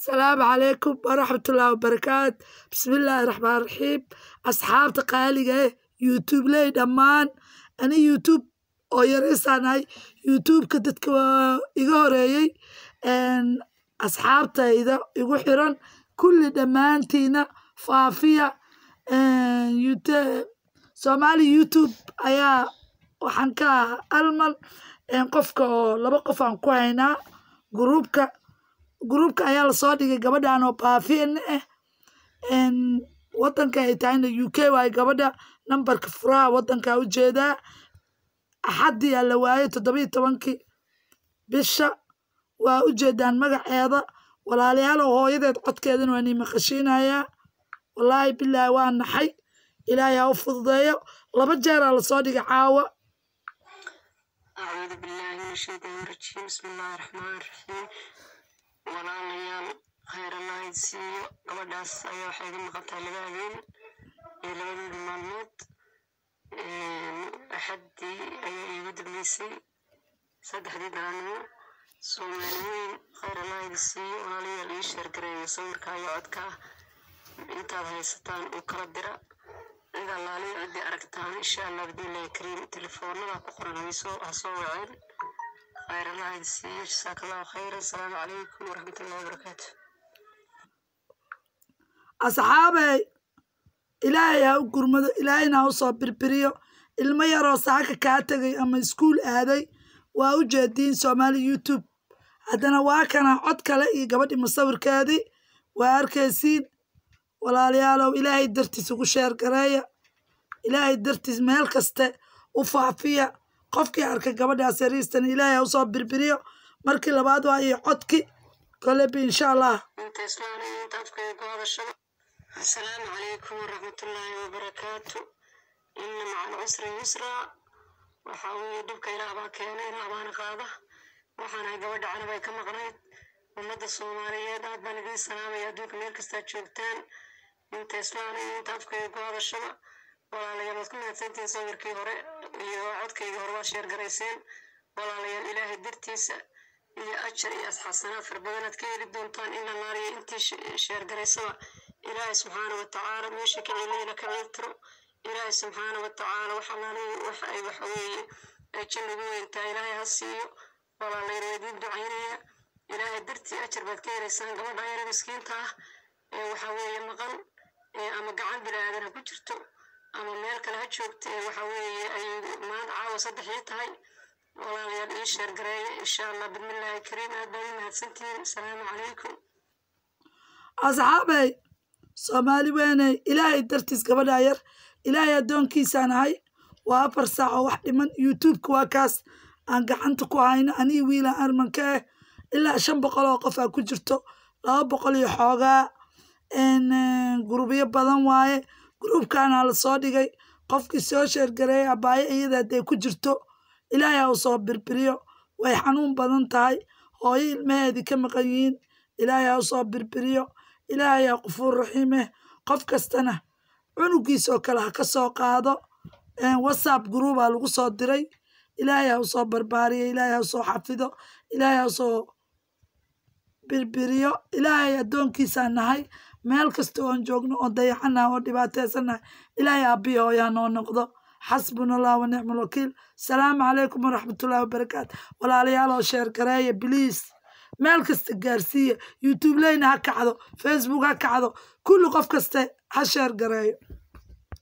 asalaamu calaykum waraxmatullaahi wabarakaat bismillaahi raxmaan raxiim asxaabta qaaliga eh youtubeley dhammaan ani youtube oo yaraysaanahay youtubeka dadka waa iga horeeyey asxaabtayda igu xiran kulli dhammaantiina faafiya soomaali youtube ayaa waxaan ka ah almal qofka oo laba qof aan ku haynaa gruubka gruubka ayaa lasoo dhigay gabadhan oo baafiyana ah wadanka ay tahayna u k waayo gabadha nambarka furaha wadanka ujeedaa axaddii aa la waayay toddobiiyo tobankii bisha waa ujeedaan magaceeda walaalayaal oo hooyadeed codkeedana waa nii maqashiinayaa wallaahi bilaahi waa naxay ilaahay ha u fududeeyo laba jeeraa lasoo dhigay caawa أعوذ بالله من الشيطان الرجيم بسم الله الرحمن الرحيم walaalayaal khayr allah idin siiyo gabadhaas ayaa waxay iga maqantahay laba habeen iyo labadoodii maalmood axaddii ayaa iigu dambeysay saddexdii daranimo soomaali weyn khayr allah idin siiyo walaalayaal ii sheergareeya sawirka iyo codka intaad haysataan u kala dira cid allaaliya ciddii aragtaan insha allah bidnillahi kariim telefoonada ku qoran haysoo ha soo waceen khayr allah idin siiyo jasaaka allahu khayran asalaamu calaykum waraxmatullahi wabarakaatu asxaabey ilaahay ha u gurmado ilaahayna ha u soo birbiriyo ilmo yaroo saaka kaa tegay ama iskuul aaday waa u jeediin soomaali youtube haddana waa kana cod kale iyo gabadhii musawirkeedii waa arkaysiin walaalayaalow ilaahay dartiis ugu sheer gareeya ilaahay dartiis meel kaste u faafiya qofkii arkay gabadhaas yariistan ilaahay ha usoo birbiriyo markii labaad waa iyo codki kolebi insha allah inta islaana iyo inta afkaya ku hadashada asalaamu calaykum waraxmatullaahi wabarakaatu ina maca alcusri yusraa waxaa weeye dhibka ilaah baa keena ilaah baana qaada waxaanahay gabadha canab ay ka maqnayd ummadda soomaaliyeed aad baan idiin salaamaya adduunka meel kastaa joogtaan inta islaana iyo inta afkaya ku hadashada walaalayaal waad ku mahadsantihiin sawirkii hore iyo codkaygii hore waa sheergarayseen walaalayaal ilaahay dartiisa iyo ajar iyo asxaasanaad fara badanaad ka heli doontaan in la laaliyo intii sheergaraysaba ilaahay subxaana wa tacaala meesha ka celinayna ka ciiltiro ilaahay subxaana wa tacaala wax allaaliyo wax ay waxa weeye ay janna ugu weyntaa ilaahay ha siiyo walaalayaal waa idiin ducaynaya ilaahay dartii ajar baad ka helaysaan gabadha yara miskiinta ah ee waxa weeye maqan ama gacan bilaadan ha ku jirto ama meel kale ha joogta ee waxa weeye ay maanta caawa saddexii tahay walaalayaal ii sheergareeya insha allah bismillaahi kariim aad baa ii mahadsantihiin asalaamu calaykum asxaabey soomaali weyney ilaahay dartiis gabadha yar ilaahay addoonkiisaan ahay waa afar saac oo wax dhiman youtubeka waa kaas aan gacanta ku hayno anii wiila armanka ah ilaa shan boqol oo qof aa ku jirto laba boqol iyo xoogaa gurubyo badan waaye gruubkaana lasoo dhigay qofkii soo sheergareeyay abaayo iyada hadday ku jirto ilaahay ha u soo birbiriyo way xanuun badan tahay hooyo ilmaheedii ka maqan yihiin ilaahay ha u soo birbiriyo ilaahay ha qufuur raxiimeh qof kastana cunugiisoo kale ha ka soo qaado whatsapp gruubaa lagu soo diray ilaahay ha u soo barbaariyo ilaahay ha u soo xafido ilaahay ha u soo birbiriyo ilaahay addoonkiisaan nahay meel kasta oon joogno oon dayacanaha oo dhibaateysannahay ilaahay aabbiya hooyaa noo noqdo xasbuna allah wa nicma alwakiil asalaamu calaykum waraxmatullahi wabarakaatu walaalayaal oo sheer gareeya biliis meel kasta gaarsiiya youtube leyna ha kacdo facebook ha kacdo kulli qof kaste ha sheer gareeyo